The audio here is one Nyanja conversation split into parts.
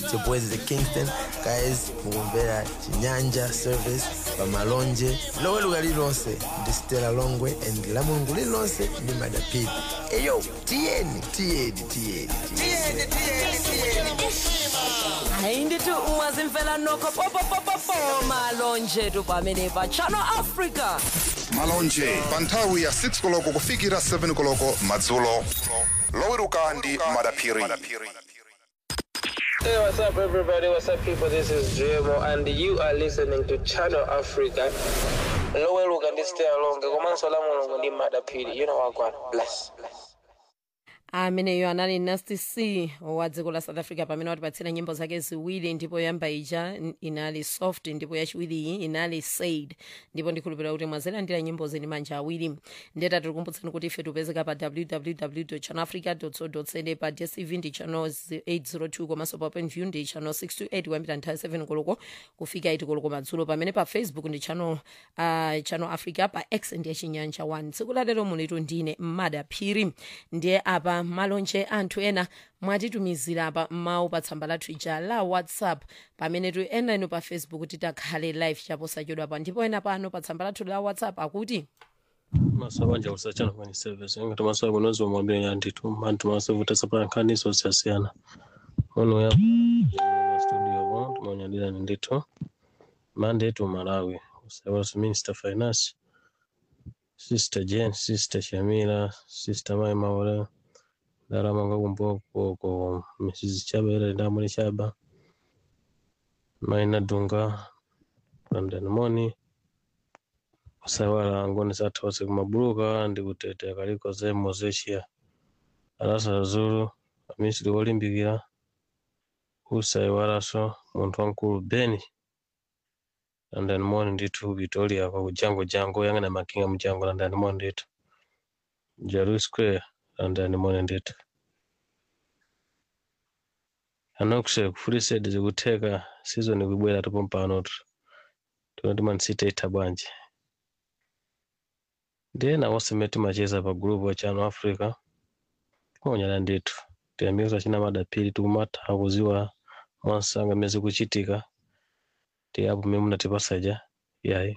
It's your boys the Kingston. Guys, mukumvera Chinyanja service pamalonje lowe luka lilonse ndi Stella Longwe and la mulungu lilonse ndi madapidi eyo tiyeni tiyeni tiyeni tiyeni hayi ndithi ungazimfela nokho popopopopo malonje tu pamene pa channel africa malonje pa nthawi ya 6 koloko kufikira 7 koloko madzulo loweruka ndi madaphiri Hey, what's up, everybody? What's up, people? This is Dremo, and you are listening to Channel Africa. Lowe luka ndi stay along. Komanso la mulungu ndi madapiri. You know what, God. Bless. Bless. ameneyo anali nasty c wa dziko la south africa pamene watipatsira nyimbo zake ziwiri ndipo yoyamba ija n- inali soft ndipo yachiwiriyi inali said ndipo ndikhulupirira kuti mwazilandira nyimbo zini manja awiri ndeta tikukumbutsani kuti ife tipezeka pa www channelafrica co za pa dstv ndi channel 802 komanso pa openview ndi channel 628 kuyambira nthawi 7 koloko kufika 8 koloko madzulo pamene pa facebook ndi channel, uh, channel africa pa x ndiye chinyanja 1 tsiku lalero mulitu ndine mmada phiri ndiye apa malonje anthu ena mwatitumizira apa mawu pa tsamba lathu ija la whatsapp pamene tu ena inu pa facebook titakhale live chaposachedwapa ndipo ena pano pa tsamba lathu la whatsapp akuti masabanja kusachana kwenye service ngati masabu nozo mwambie yanditu anthu masavuta sapankhaniso zisiyana ono ya studio bo tumonyadira ndithu mande tu malawi usawaso minister finance sister jen sister shamila sister mai maule darama kakumboko ko mrs chaba ila ndamuli chaba maina dunga pamdanimoni kusawala ngoni zathu wose kumabuluka ndi kutetea kaliko zemo zeshiya alasa zulu amisiri wolimbikira usaiwalaso munthu wankulu beni landani moni ndithu victoria kwa kujango jango yang'ana makinga mujango landani moni ndithu jalu square landani moni ndithu anokuse kufulisedi zikutheka sizoni kubwera tupo mpanotu tunati mansita itha bwanji ndena wosemeti macheza pa group wa channel africa onyala ndithu tiyamikisa china madapiri tikumata akuziwa mwansanga mezi kuchitika tiyapo mwe munatipasaja yayi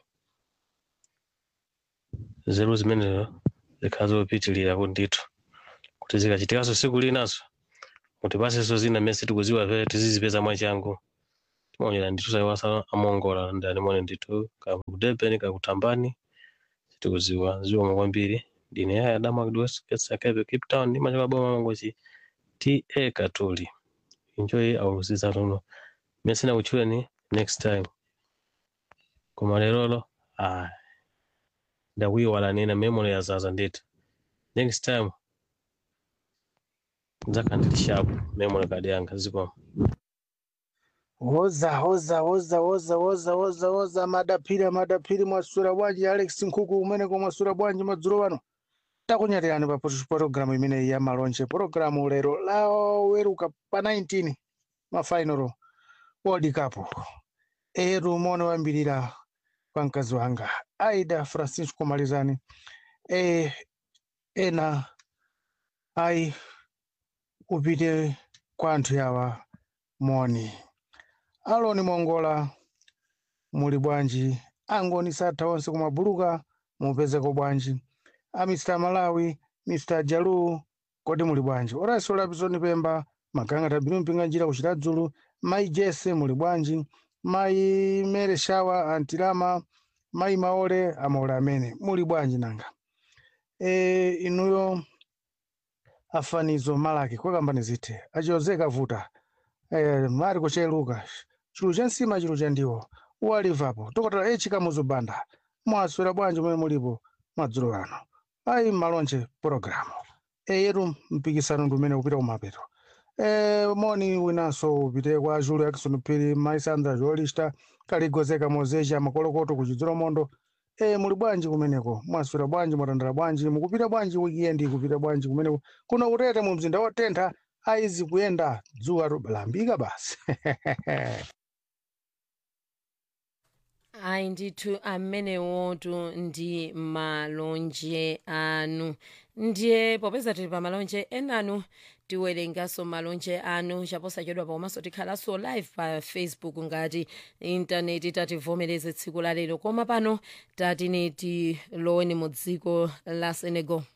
zeru zimenezo zikhala zopitilira ndithu kuti zikachitikaso siku linaso mutipasenso zina mesi tikuziwa pere tizizipeza mwachangu timaonyera ndithu saiwasa amongola ndani mone ndithu kakudebeni kakutambani tikuziwa ziwoma kwambiri ndine yaya dama kudwes ketsakepe cape town ndimachaka boma mangochi ta katoli enjoy our season uno mesina kuchuleni next time koma lerolo ah ndakuyiwala nina memory yazaza ndithu next time nzaka ndili sharp memory card yanga zikoma Woza woza woza woza woza woza woza madapiri madapiri mwasura bwanji Alex Nkuku umene kwa mwasura bwanji madzulo wano takunyatirani pa pologalamu imene ya malonje pologalamu lero laweruka pa 19 mafainalo World Cup eru mone wambirira kwa mkazi wanga Aida Francisco Malizani e, ena ai upite kwa anthu yawa moni aloni mongola muli bwanji angoni satha onse kumabuluka mupezeko bwanji a mr malawi mr jalu kodi muli bwanji orasi olapizoni pemba magangata binu mpinga njira kuchita dzulu mayi jese muli bwanji mayi mere shawa antilama mayi maole amaole amene muli bwanji nanga e, inuyo afanizo malaki kwekambani zithe achiyozeka vuta e, mari kucheluka chulu cha nsima chulu cha ndiwo uwalivapo tokotera echika muzubanda mwaswera bwanji momwe mulipo madzulo ano ayi malonje pologalamu eyetu mpikisano ndi umene upita kumapeto e, moni winanso upite kwa julu yakison phiri maisandra jolista kaligozeka mozecha makolokoto kuchidzolo mondo e, muli bwanji kumeneko mwaswera bwanji mwatandala bwanji mukupita bwanji wikendi kupita bwanji kumeneko kuno utete mu mzinda wotentha aizi kuyenda dzuwa lambika basi ayi ndithu amenewotu ndi malonje anu ndiye popeza tili pa malonje enanu tiwerenganso malonje anu chaposachedwa pakomanso tikhalanso live pa facebook ngati intaneti tativomereze tsiku la lero koma pano tatine tiloweni mu dziko la senegal